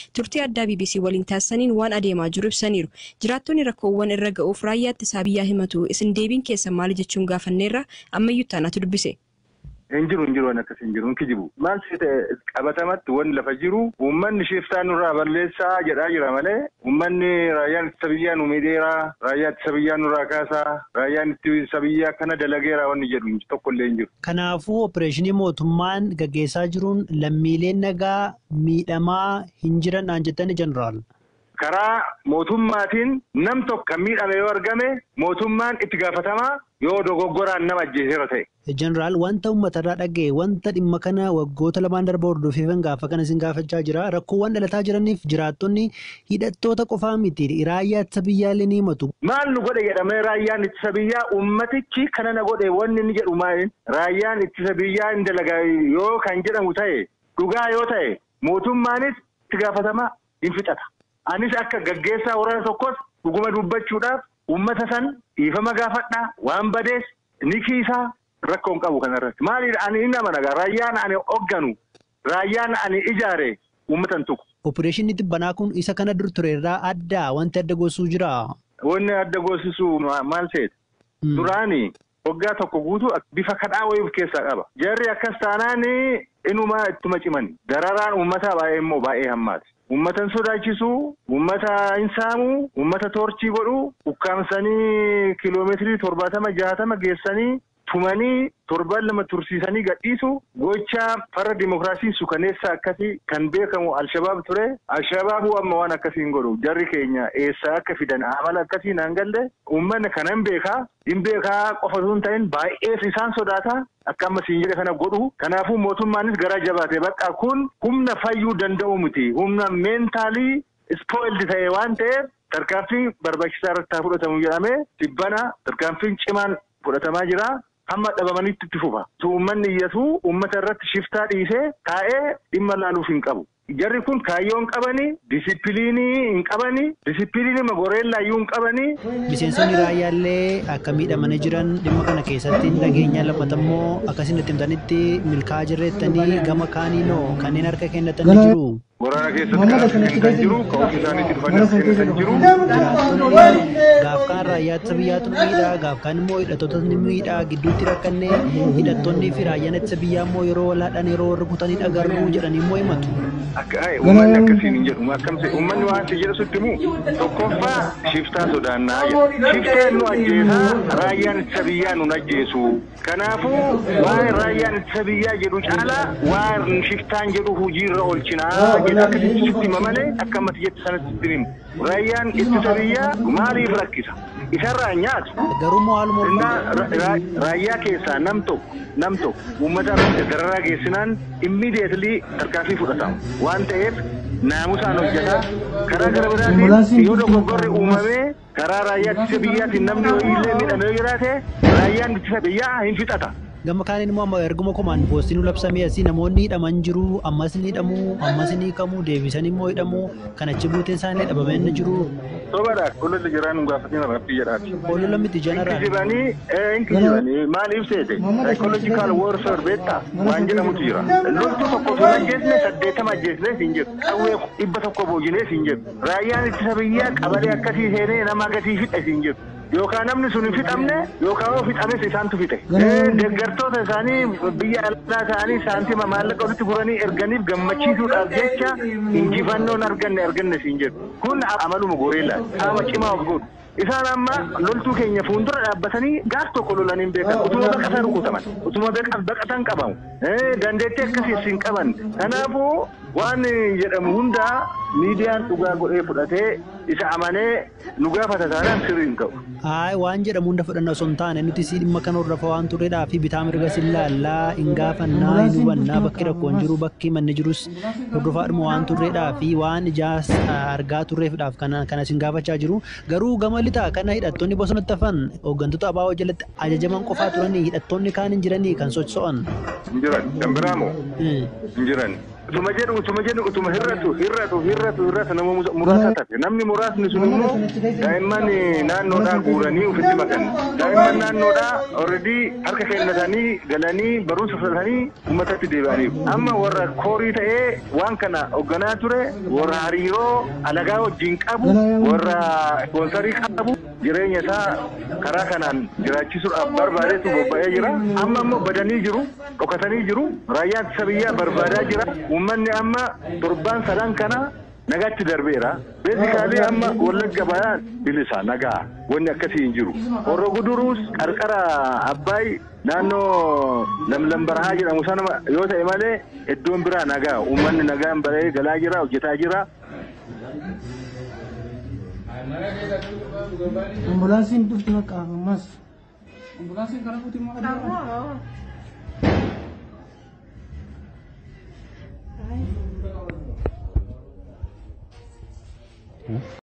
turtii addaa BBC waliin taasisaniin waan adeemaa jiru ibsaniiru. Jiraattonni rakkoowwan irra ga'uuf raayyaa ittisaa biyyaa himatu isin deebiin keessan maali jechuun gaafanneerra ammayyuu taanaatu dubbise. Hin jiru hin jiru waan akkas hin jiru hin kijibu. Maal si ta'e qabatamatti wanni lafa jiru uummanni shiftaan nurraa balleessaa jedhaa jira malee uummanni raayyaan ittisa biyyaa nu miidheeraa raayyaa ittisa biyyaa nurraa kaasaa raayyaan ittisa biyyaa kana dalageeraa wanni jedhu tokkollee hin jiru. Kanaafuu opereeshinii mootummaan gaggeessaa jiruun lammiileen nagaa miidhamaa hin jiran naan jettani jeneraal. Karaa mootummaatiin nam tokko kan miidhame yoo argame mootummaan itti gaafatamaa yoo dogoggoraan nama ajjeeseera ta'e. Jeneraal wanta uummatarraa dhaga'e wanta dhimma kana waggoota lamaan darba hordofeefan gaafa kana isin gaafachaa jira rakkoowwan dhalataa jiraniif jiraattonni hidhattoota qofaa miti raayyaa ittisa biyyaallee ni himatu. Maal nu godhe jedhamee raayyaan ittisa biyyaa uummatichi kana na godhe wanni inni jedhu maali raayyaan ittisa biyyaa hin dalagaa yoo kan jedhamu ta'e dhugaa yoo ta'e mootummaanis itti gaafatamaa hin fixata. Anis akka gaggeessaa waraana tokkos dhuguma dubbachuudhaaf uummata san dhiifama gaafadhaa waan badees ni kiisaa rakkoon qabu kanarratti. Maaliidha ani inni amanagaa raayyaan ani hoogganu raayyaan ani ijaare uummatan tuqu. Opereeshinii xibbanaa kun isa kana dur ture irraa adda wanti adda goosuu jira. Wanni adda goosisu maal ta'eeti? Duraani waggaa tokko guutuu bifa kadhaa wayii of keessaa qaba. Jarri akkas taanaan inumaa ittuma cimani. Dararaan uummataa baay'ee immoo baay'ee hammaati. Uummatan sodaachisu, uummata hin saamu, uummata toorchii godhu, ukkaamsanii kiloomeetirii torbaatama jaatama geessanii tumanii torban lama tursiisanii gadhiisu gochaa farra dimokiraasii sukaneessa akkasii kan beekamu alshabaab ture. Alshabaabu amma waan akkasii hin godhu. Jarri keenya eessaa akka fidan amala akkasii naan galle uummanni kanan beekaa. Hin beekaa qofa osoo hin ta'in baay'ees isaan sodaata. Akka amma siin jedhe kana godhu. Kanaafuu mootummaanis gara jabaate bakka kun humna fayyuu danda'u miti. Humna meentaalii ispoildi ta'e waan ta'eef tarkaanfii barbaachisaa irratti haa fudhatamu jedhamee dhibbana tarkaanfiin cimaan fudhatamaa jira. Hamma dhabamanitti itti fufa. Uummanni iyyatu uummata irratti shiftaa dhiisee taa'ee dhimma laaluuf hin qabu. Jarri kun kaayyoo hin qabani, disipiliinii hin qabani, disipiliinii magoreellaa iyyuu hin qabani. Miseensonni raayyaallee akka miidhamanii jiran dhimma kana keessatti dhageenya lammata immoo akkasiin itti himtanitti milkaa'aa jirreettanii gama kaaniinoo kanneen harka kennatanii jiru. Waraana keessatti kan harka kan jiru, ka'umsi isaaniitti dhufanii harka kan jiru. Gaaf kaan raayyaa ittisa biyyaatu miidhaa, gaaf kaan immoo hidhattoota ni miidhaa, gidduutti rakkannee hidhattoonni fi raayyaan ittisa biyyaa immoo yeroo walaadhaan yeroo warra kutanii dhagarru jedhanii immoo himatu. Akka uummanni akkasiin hin jedhu akkamse uummanni waan si jedhu sitti himu tokkoffaa shiftaa sodaannaa jedha. Shiftaan nu ajjeesaa raayyaan ittisa biyyaa nu ajjeesu. Kanaafuu waan raayyaan ittisa biyyaa jedhu caalaa waan shiftaan jedhu hojiirra oolchinaa jedha akkasitti sitti hima malee akka ammatti jette sanatti sitti himu. Raayyaan ittisa biyyaa maaliif rakkisa? Isarraa nyaatu. Garuu moo haaluma Raayyaa keessaa nam tokko nam tokko uummata irratti dararaa geessinaan immiidiyeetlii tarkaanfii fudhatamu. Waan ta'eef naamusaan hojjetaa karaa gara biraatiin yoo dogoggorri uumamee karaa raayyaa ittisa biyyaatiin namni illee miidhamee yoo jiraate raayyaan ittisa biyyaa hin fixata. Gama kaaniin immoo amma erguma komaan poostiin labsamee asii namoonni hidhaman jiru ammas ni hidhamu ammas ni hiikamu deebisan immoo hidhamu kan achi buuteen isaanii dhabamee inni jiru. Sobaadha olola jiraan hin gaafatin rabbii jedhaati. Olola miti jeneraal. Inkijibanii inkijibanii maaliif seete psychological warfare beektaa waan jedhamutu jira. Loltuu tokko osoo ajjeesne saddeetama ajjeesne siin jedhu qawwee dhibba tokko boojinee siin jedhu raayyaan ittisa biyyaa qabalee akkasii seenee nama gatii fixe siin jedhu. Yookaan namni sun hin fixamne yookaan yoo fixames isaantu fixe. Deeggartoota isaanii biyya alaa ta'anii saantima maallaqa walitti guranii erganiif gammachiisuudhaaf jecha injifannoon arganne arganne siin jedhu. Kun amaluma goreellaa qaama cimaa of godhu. Isaan amma loltuu keenya fuuldura dhaabbatanii gaaf tokko lolanii beekan utuma baqatan rukutaman utuma baqatan qabamu dandeettii akkasii hin qaban kanaafuu waan jedhamu hundaa miidiyaan dhugaa godhee fudhatee isa amanee nu gaafata taanaan sirrii hin ta'u. Haay waan jedhamu hunda fudhanna osoo hin taane nuti si dhimma kana hordofa waan turredhaa fi bitaa mirga si laallaa hin gaafannaa hin hubannaa bakki rakkoon jiru bakki manni jirus hordofaadhuma waan turredhaa fi waan ijaas argaa turreefidhaaf kana kana sin gaafachaa jiru garuu gama lixaa kana hidhattoonni bosonatti hafan hooggantoota abaaboo jalatti ajajaman qofaa turanii hidhattoonni kaan hin jiranii kan socho'an. Hin jiran kan biraa moo? Hin jiran. Utuma jedhu utuma jedhu utuma hir'atu hir'atu hir'atu hir'atu nama muraasa taate namni muraasni sun immoo daa'imman naannoodhaa guuranii ofitti makan daa'imman naannoodhaa already harka kennatanii galanii barumsa fudhatanii uummatatti deebi'aniiru amma warra koorii ta'ee waan kana hoogganaa ture warra hariiroo alagaa wajjin qabu warra ispoonsarii qabu jireenya isaa karaa kanaan jiraachisuudhaaf barbaadeetu bobba'ee jira amma immoo badanii jiru dhokatanii jiru raayyaan ittisa biyyaa barbaadaa jira uummanni amma torbaan sadan kana nagaatti darbeera beesikaalee amma wallagga bayaa bilisa nagaa wanni akkasii hin jiru horro guduruus qarqara abbaay naannoo lamlam barahaa jedhamu sana yoo ta'e malee iddoon biraa nagaa uummanni nagaan baree galaa jira hojjetaa jira Ambulaansiin dhufti bakka ammas. Ambulaansiin kana fuuti immoo